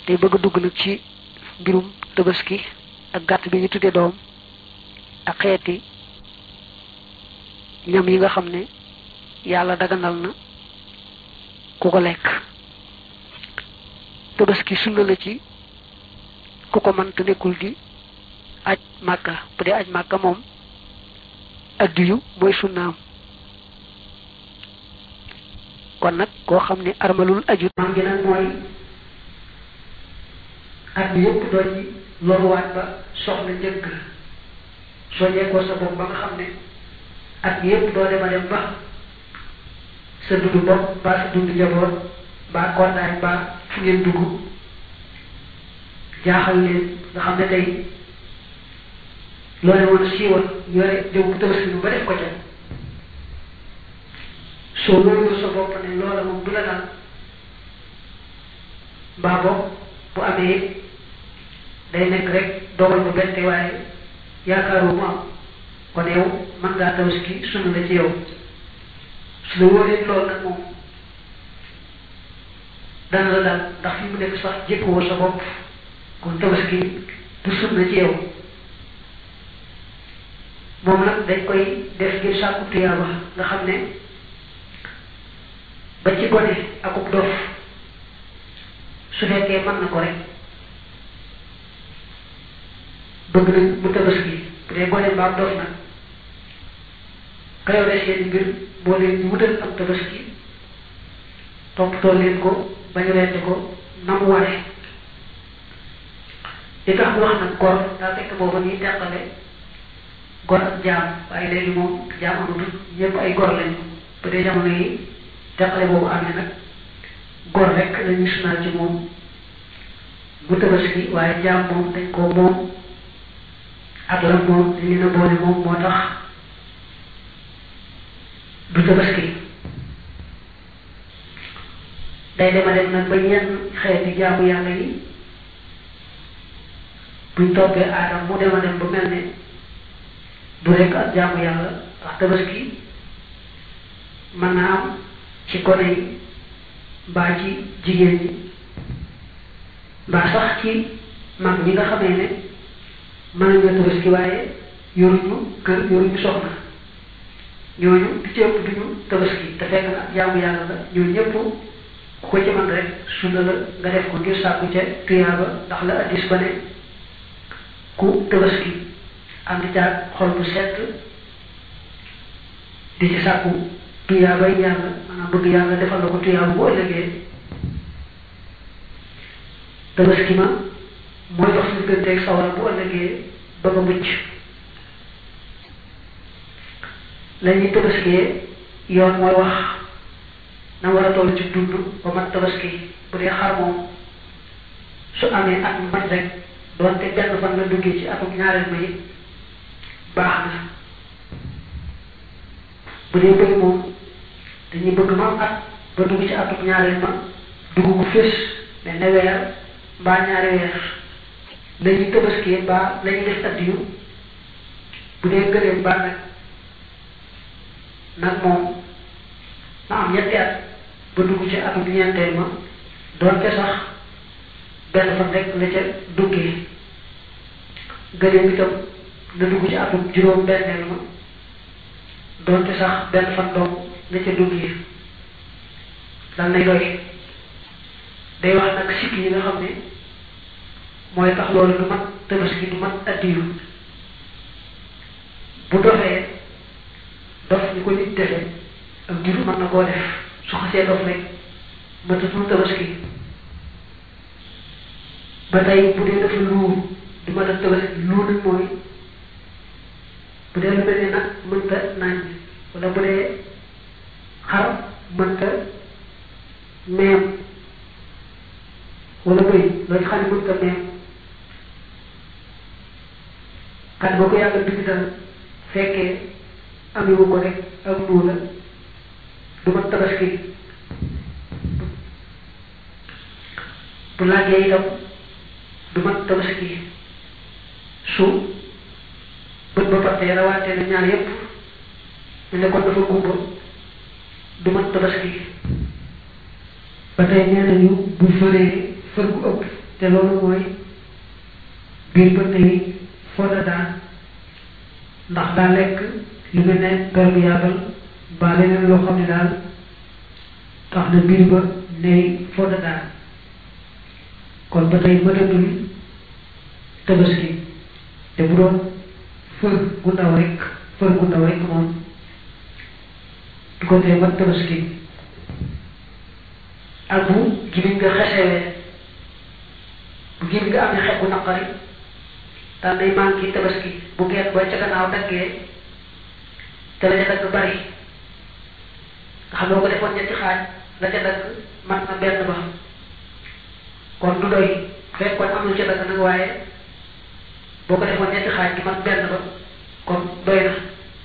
tey bëgg a dugg nag ci mbirum tabaski ak gàtt bi ñu tuddee doom ak xeeti ñam yi nga xam ne yàlla daganal na ku ko lekk tabaski sunna la ci ku ko mën te nekkul di aj màkka bu dee aj màkka moom addiyu mooy sunnaam kon nag koo xam ne armalul aju maam gi nag mooy at bi yëpp doo ci loruwaat ba soxla njëkk soo jekkoo sa bopp ba nga xam ne at bi yëpp doo dema dem ba sa dundu bopp ba sa dundu njaboot ba kondaay ba fu ngeen dugg jaaxal leen nga xam ne tey loole woon siiwal yore jëw bu tabaski ba def ko ca soo loolu sa bopp ne loola moom du la dal mbaa bopp bu amee day nekk rek dogal bu bette waaye yaakaaru mu am kon yow mën ngaa tabaski sunna la ci yow su la wóoree loolu nag moom dana la dal ndax fi mu nekk sax jékkoo sa bopp kon tabaski du sunna ci yow moom nag dañ koy def ngir sàkku tuyaaba nga xam ne ba ci gone akub dof su fekkee mën na ko rek bëgg nañ mu tabaski bu dee gone mbaam dof nag ka yore seen mbir boo leen wutal am tabaski toppatoo leen ko bañu reente ko na mu ware li tax mu wax nag gor daa fekk booba ñuy teqale gor ak jaam waaye léegi moom jaam amatul ñëpp ay gor lañu bu dee jamono yi teqale boobu amee nag gor rek lañuy sunnaal ci moom bu tabaski waaye jaam moom dañ ko moom ak la moom dañ leen a boole moom moo tax du tabaski day dema dem nag ba yenn xeeti jaamu yàlla yi buñ toppee aadam mu dema dem ba mel ne du rekk ak jaamu yàlla ndax tabaski mën naa am ci gone yi mbaa ci jigéen ñi mbaa sax ci mag ñi nga xamee ne mën nañu tabaski waaye yoruñu kër yoruñu soxna ñooñu di ci ëpp duñu tabaski te fekk na jaamu yàlla la ñooñu ñëpp ku ko ci mën rek sunna la nga def ko ngir sàkku ca tuyaaba ndax la addis ba ne ku tabaski ànd caag xol bu set di ci sàkku tuyaabay yàlla maanaam bëgg yàlla defal la ko tuyaaba bu ëllëgee tabaski ma mooy dox suñu gënteeg sawara bu ëllëgee ba nga mucc la ñuy tabaskiyee yoon mooy wax na war a toll ci dund ba mat tabaski bu dee xar moom su amee at mat rek doonte benn fan la duggee ci atum ñaareel ma it baax na bu dee bëy moom dañuy bëgg ma am at ba dugg ci atum ñaareel ma dugg bu fés mais ne weer mbaa ñaari weer la ñuy tabaskiyee mbaa la ñuy def addiyu bu dee gëléem mbaa nag nag moom na am ñetti at ba dugg ci atum ñeenteel ma doonte sax benn fan rek la ca duggee gëléem itam na dugg ci atum juróom benneel ma doonte sax benn fan doom la ca duggee dal nay doy day wax nag sikk yi nga xam ne mooy tax loolu du mat tabaski du mat addiyu bu dofee dof ñu ko nit defee ak jur mën na koo def su xasee dof rek matatul tabaski ba tey bu dee dafa luur du ma def tabaski luur nag mooy bu dee lu mel ne nag mënta nañ wala bu dee xar mënta meem wala bëy loolu xam ne mënta meem kat boo ko yàgga dugg dal fekkee amewu ko rek ak luur la du ma tabaski bu laajee itam du mat tabaski su bët ba partee rawaatee na ñaar yépp ñu ne kon dafa gumba du mat tabaski ba tey nee nañu bu fëree fër gu ëpp te loolu mooy biir ba tey fooda daan ndax daa lekk lu mel ne garab yàggal ba leneen loo xam ne daal tax na biir ba ney fooda daan kon ba tey mënatul tabaski te bu doon fër gu ndaw rek fër gu ndaw rek moom du ko tee mat tabaski ak bu gimiñ nga xesewee bu gimiñ nga amee xet bu naqari daan day manqué tabaski bu geen ba ca gannaaw daggee te la ca dagg bari nga xam ne ko defoon ñetti xaaj la ca dagg mat na benn ba kon du doy fekkoon am lu ca dagg nag waaye boo ko defoon ñetti xaaj gi mat benn ba kon doy na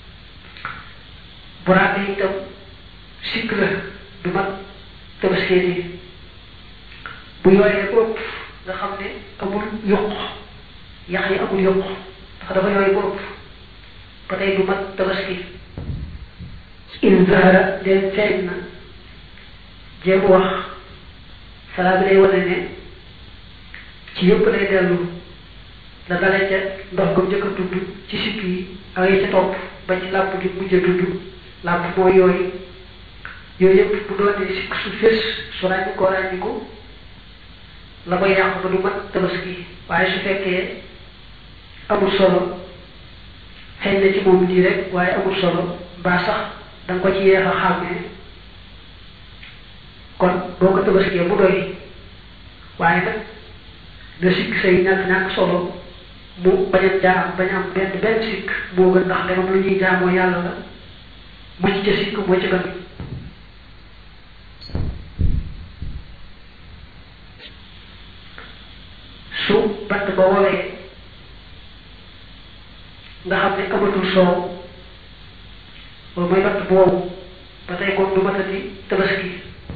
bu raatee itam sikk la du mat tabaskee nii bu yooyee ko ëpp nga xam ne amul yokk yax yi amul yokk ndax dafa yooyu ko ëpp ba tey du mat tabaski in zahara leen feeñ na jéem wax salaa bi lay wane ne ci yëpp lay dellu la dalee ca ndox ko njëkk a tudd ci sikk yi ak yi ca topp ba ci làpp gi mujj a tudd làpp mooy yooyu yooyu yëpp bu doonee sikk su fés su ràññi ko ràññi ko la koy yàq ba du mat tabaski waaye su fekkee amul solo xëy na ci moom nii rek waaye amul solo mbaa sax da nga ko ci yeex a xàmmee kon boo ko tabaskee bu doy waaye nag da sikk say ñàkk ñàkk solo mu bañ a jaam bañ am benn benn sikk moo gën ndax demam lu ñuy jaamoo yàlla la mucc ca sikk moo ci gën su bant ba wowee nga xam ne amatul soow loolu mooy bant boobu ba tey kon du matati tabaski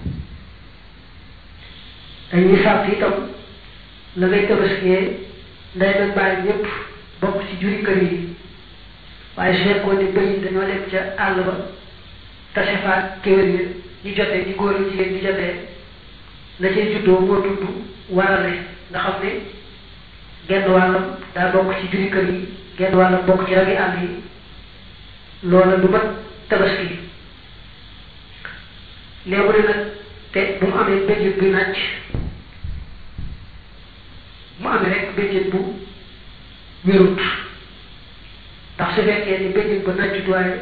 dañuy sàrt itam la ngay tabaskiyee nday nag bàyyi ñëpp bokk ci juri kër yi waaye su fekkoon ne bëy dañoo dem ca àll ba tase faat kéwél yi ñu jotee ñi góor ak jigéen ñi jotee la cay juddoo moo tudd warale nga xam ne genn wàllam daa bokk ci juri kër yi genn wàllam bokk ci rabi àll yi loola du mat tabaski léegi ne nag te bu mu amee béjjën bu nàcc mu amee rek béjjën bu wérut ndax su fekkee ni béjjën ba nàccut waaye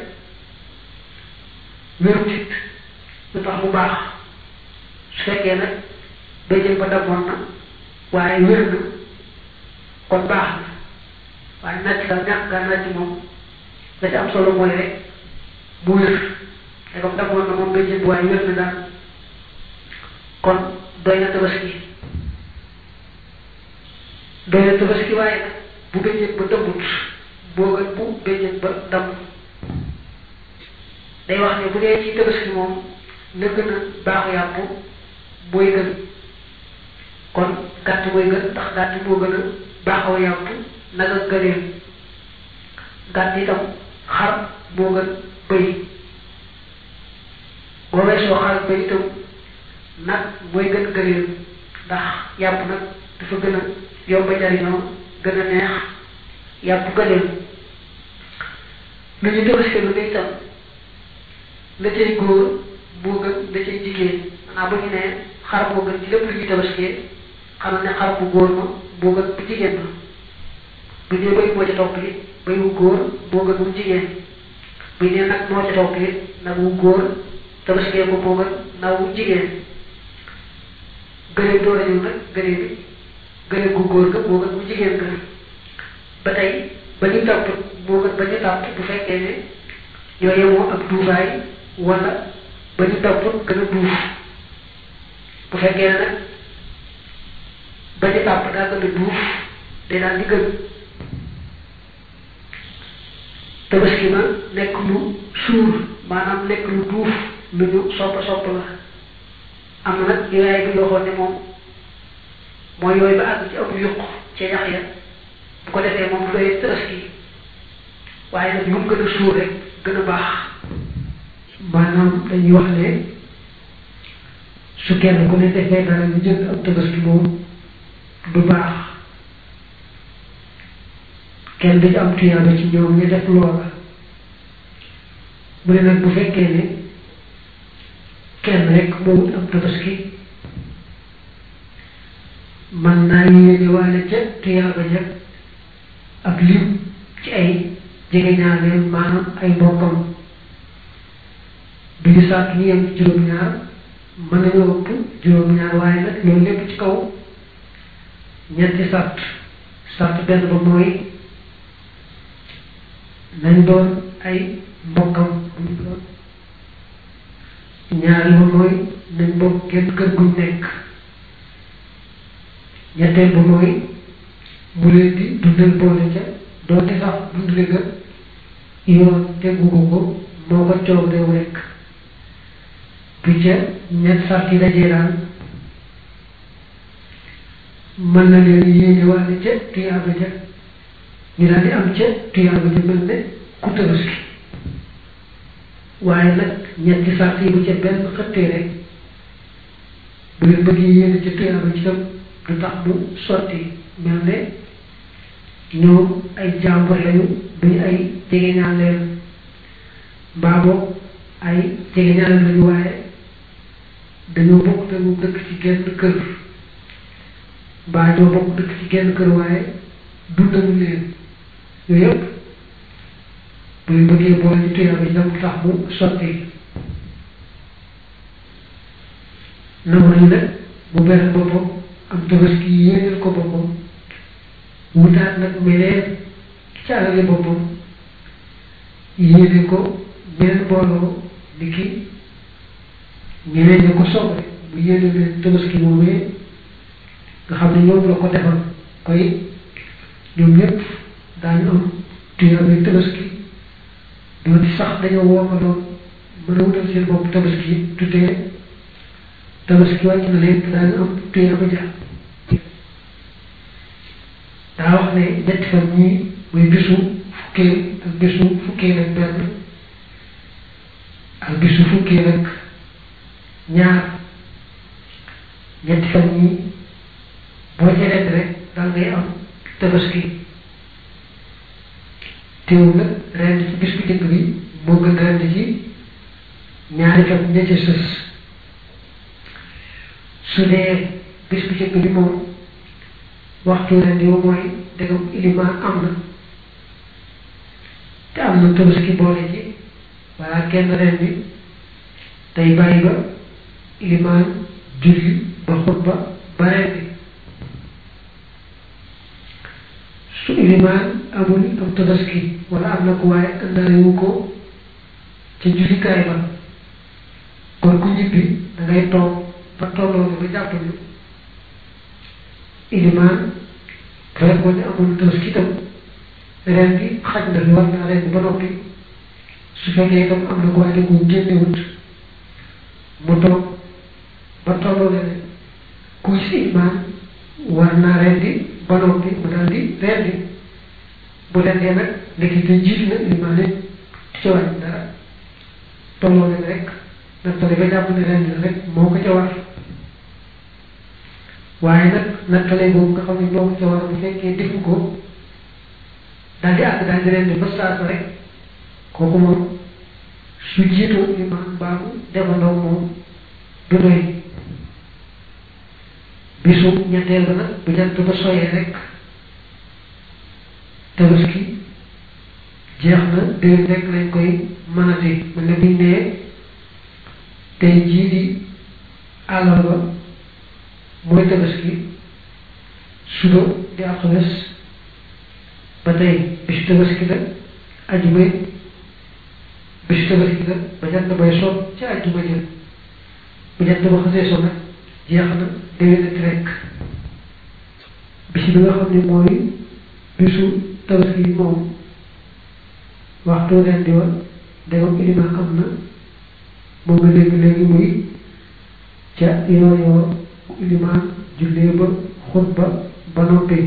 wérut it lu tax mu baax su fekkee nag béjjën ba damoon na waaye wér na kon baax na waaye nàcc daal ñàkk gaa nàcc moom la ci am solo mooy rek bu wér te comme damoon na moom béjjën bu waaye wér na daal kon doy na tabaski doy na tabaski waaye nag bu béjjën ba dëmbut boo gën bu béjjën ba damm day wax ne bu dee ci tabaski moom la gën a baaxu yàpp mooy gën kon gàtt mooy gën ndax gàtt moo gën a baaxaw yàpp nag ak gëneel gàtt itam xar moo gën bëy boo weesoo xar bëy itam nag mooy gën gëneel ndax yàpp nag dafa gën a yomb jariñoo gën a neex yàpp gëneel lu ñu tabaski lu ne itam la cay góor moo gën la cay jigéen maanaam bu ñu nee xar moo gën ci lépp lu ñuy tabaskee xamal ne xar bu góor ma moo gën bu jigéen ma bu ñu nee bëy moo ca topp it bëy wu góor moo gën bu jigéen bu ñu nee nag moo ca topp it nag wu góor tabaskee ko moo gën nag wu jigéen gëneel door a ñëw nag gëneel bi gëneel gu góor ga moo gën bu jigéen ga ba tey ba ñu tàpp moo gën ba ñu tàpp bu fekkee ne ñoo yemoo ak duufaay wala ba ñu tàpp gën a duuf bu fekkee ne nag ba ñu tàpp daa gën a duuf day daal di gën tabaski ma nekk lu suur maanaam nekk lu duuf lu ñu soppa sopp la am na nag yooyaay bi waxoon ne moom mooy yooyu ba àgg ci amul yuq ca yax ya bu ko defee moom du doy tabaski waaye nag lu mu gën a suur rek gën a baax maanaam dañuy wax ne su kenn ku ne defee dara ñu jënd ab tabaski moom du baax kenn du ci am tuyaaba ci ñoom ñu def loola mu ne nag bu fekkee ne kenn rek moo wut am tabaski man naa yéene waale ca tuyaaba ja ab lim ci ay jegeñaaleem maanaam ay mbokkam du ñu sàkk ñu yem ci juróom-ñaar mën nañoo ëpp juróom-ñaar waaye nag loolu lépp ci kaw ñetti sàrt sàrt benn ba mooy nañ doon ay mbokkam buñ doon ñaari ba mooy nañ bokk kenn kër guñ nekk ñetteel ba mooy mu leen di dundal boole ca doonte sax dundale ga yoon tegu ko ko moo ko coow dew rekk bu ca ñett sart yi dajee daal mën na leen yéene waale ca tuyaaba ja ñu daal di am ca tuyaaba ja mel ne ku tabaski waaye nag ñetti sart yi bu ca benn xëttee rek bu leen bëggee yéene ca tuyaaba ci tam du tax mu sotti mel ne ñoom ay jàmbur lañu duñu ay jegeñaaleem mbaa boog ay jegeñaaleem lañu waaye dañoo bokk te mu dëkk ci genn kër mbaa ñoo bokk dëkk ci genn kër waaye dundalu leen yooyu yëpp bu ñu bëggee boole ci tuyaaba ji nag tax mu sotti nangu nañu nag mu benn boppam am tabaski yéeneel ko boppam wutaat nag meneen ci alali boppam yéene ko benn mbooloo ni ki ñeneen ñi ko soble bu yéene leen tabaski moomee nga xam ne ñoom la ko defal koy ñoom ñëpp daañu am tuyaabay tabaski doon sax dañoo wooma doon mën a wutal seen bopp tabaski tutee tabaski wàcc na leen daañu am tuyaaba ja daa wax ne ñetti fan ñii muy bisu fukkeel ak bisu fukkeel ak benn ak bisu fukkeel ak ñaar ñetti fan ñii boo ci rend rek daal ngay am tabaski teewul nag rend ci bis bu njëkk bi moo gën rend ci ñaari fan ña ca sës su dee bis bu njëkk bi moom waxtu ren yow mooy degam ilimaan am na te am na tabaski boole ci walla kenn ren bi tey bàyyi ba ilimaan julli ba xutba ba ren bi su ilimaan amul am tabaski walla am na ko waaye àndaale wu ko ca jullikaay ba kon ku ñibbi da ngay toog ba tolloo ba jàpp ni ilimaan fekkoon ne amul tabaski itam ren bi xaj na fi war naa ren ba noppi su fekkee itam am na ko waaye ko génnewut mu toog ba tolloo ne kuy si ilimaan war naa ren di ba noppi mu daal di ren di bu rendee nag ndekki te jiitu na ilimaan ne ci wàññi dara tolloo ne rek nattale ba jàpp ne ren rek moo ko ca war waaye nag nattale boobu nga xam ne moo ko ca war bu fekkee defu ko daal di àgg daal di ren di ba saasa rek kooku moom su jiitoo imaam baabu demandoo moom du doy bisu ñetteel ba nag bu jant ba soyee rek tabaski jeex na déwén rek lañ koy mënati mën na biñ nee tey jii di àllarba mooy tabaski suba di alxames ba tey bisu tabaski la ajuma bisu tabaski la ba jant bay soog ci ajuma jël bu jant ba xasee so nag jeex na déwénati rek bis bi nga xam ne mooy bisu tabaski yi moom waxtu ren di wa degam ilimaan am na moom nga dégg léegi muy ca yoo yoo ilimaan jullee ba xutba ba noppi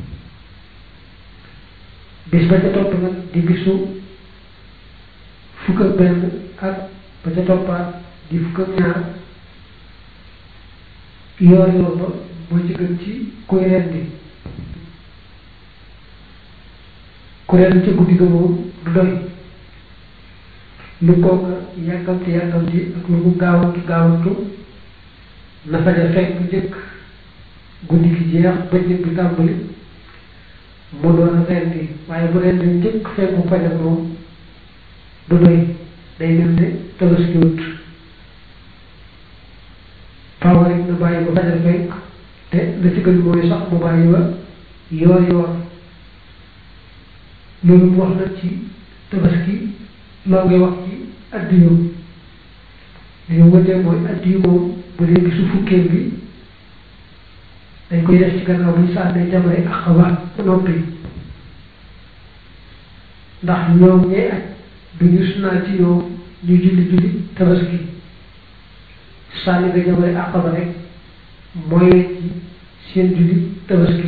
bis ba ca topp nag di bisu fukk ak benn ak ba ca toppaat di fukk ak ñaar yoor yoor ba moo ci gën ci kuy rendi ku rendi ca guddi ga moom du doy lu kooka yàkkamti yàkkamti ak lu mu gaawantu gaawantu na faja fekk njëkk guddi gi jeex ba njëkk bi tàmbali mu doon a rendi waaye bu rendi njëkk fekku fajar moom du doy day mel ne tabaski wut faaw rek na bàyyi ba fajar fekk te la ci gën mooy sax mu bàyyi ba yoor yoor loolu mu wax nag ci tabaski loo ngay wax ci addiyu li ñu wëtee mooy addiyu moom bu dee bisu fukkeel bi dañ koy def ci gannaaw bu ñu sànnee jamare ak xabaat ba noppi ndax ñoom ñee aj du ñu sunaa ci ñoom ñu julli julli tabaski sànni nga jamare ak xabaat rek mooy ci seen julli tabaski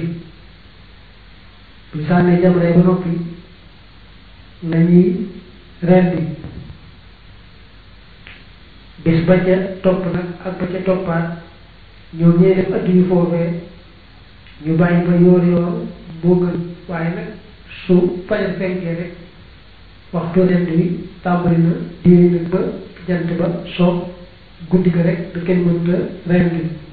bu ñu sànnee jamare ba noppi la ñuy rendi bis ba ca topp nag ak ba ca toppaat ñoom ñee def addiyu foofee ñu bàyyi ba yoor yoor moo gën waaye nag su fajar fenkee rek waxtu rend wi tàmbali na diine nag ba jant ba soo guddi ga rek da kenn mënta rendi